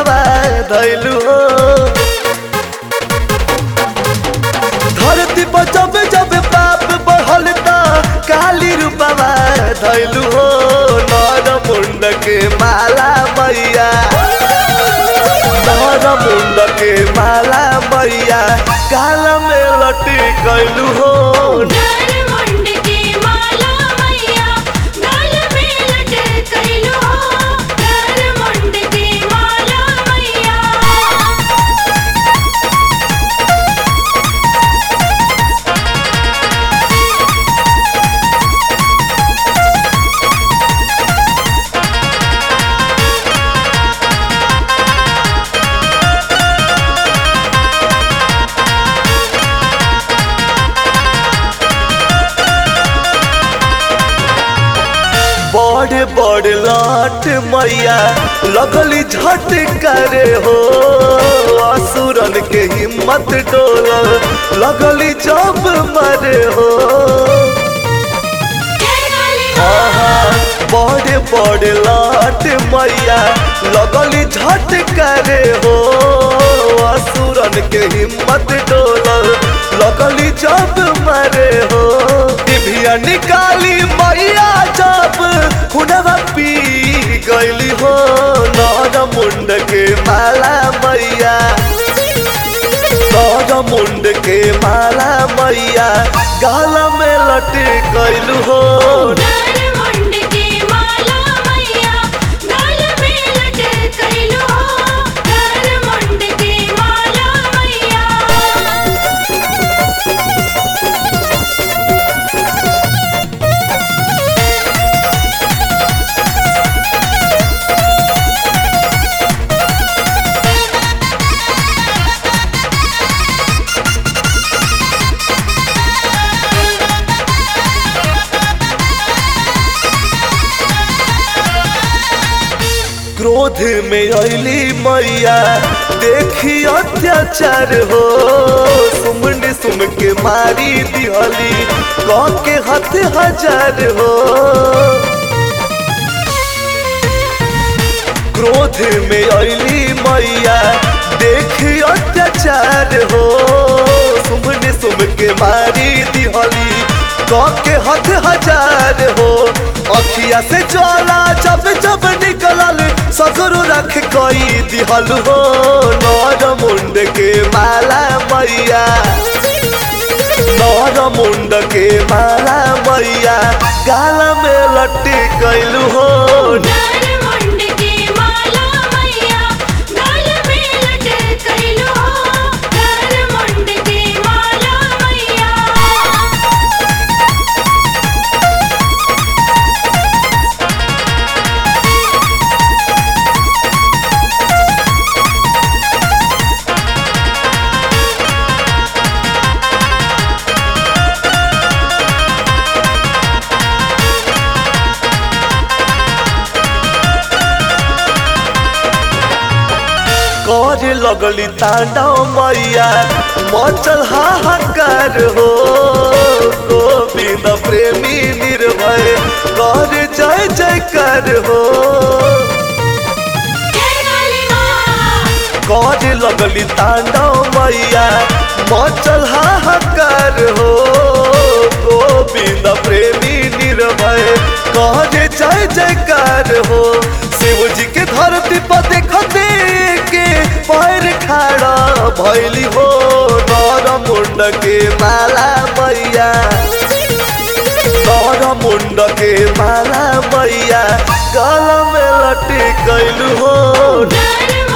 रूपवा धैलू हो धरती पर जब जब पाप बढ़ल त काली रूपवा धैलू हो नर मुंड के माला मैया नर मुंड के माला मैया काल में लटी कैलू हो नर मुंड के माला मैया गाल में लटक कैलो नर मुंड के माला मैया बड़े बड़े लाट मैया लगली झट करे हो असुरन के हिम्मत डोल लगली जब मरे हो जय काली आहा, बड़े बड़े लाट मैया लगली झट करे हो असुरन के हिम्मत डोल लगली जब मरे हो डिभिया निकाली मैया जब खुनवा पी गईली हो नर मुंड के माला मैया नर मुंड के माला मैया गाल में लट गईलू हो नर मुंड के माला मैया गाल में लटक कैलो नर मुंड के माला मैया क्रोध में अली मैया देखी अत्याचार हो सुमन सुम के मारी दिहली कह के हथ हजार हो क्रोध में अली मैया देखी अत्याचार हो सुमन सुम के मारी दिहली कह के हथ हजार हो अखिया से ज्वाला जब जब निकलल सगरो रख कई दिहल हो नर मुंड के माला मैया नर मुंड के माला मैया गाल में लट्टी कैलू हो नर मुंड के माला मैया गाल में लटक कैलो नर मुंड के माला मैया कर लगली तांडव मैया मचल हाहाकार हो गोविंद प्रेमी निर्भय कर जय जयकार हो जय काली माँ कर लगली तांडव मैया मचल हाहाकार हो गोविंद प्रेमी निर्भय कर जय जयकार हो शिव जी के धरती पर देखते के पैर खाड़ा भैली हो नर मुंड के माला मैया नर मुंड के माला मैया गल में लटी कैलू हो नर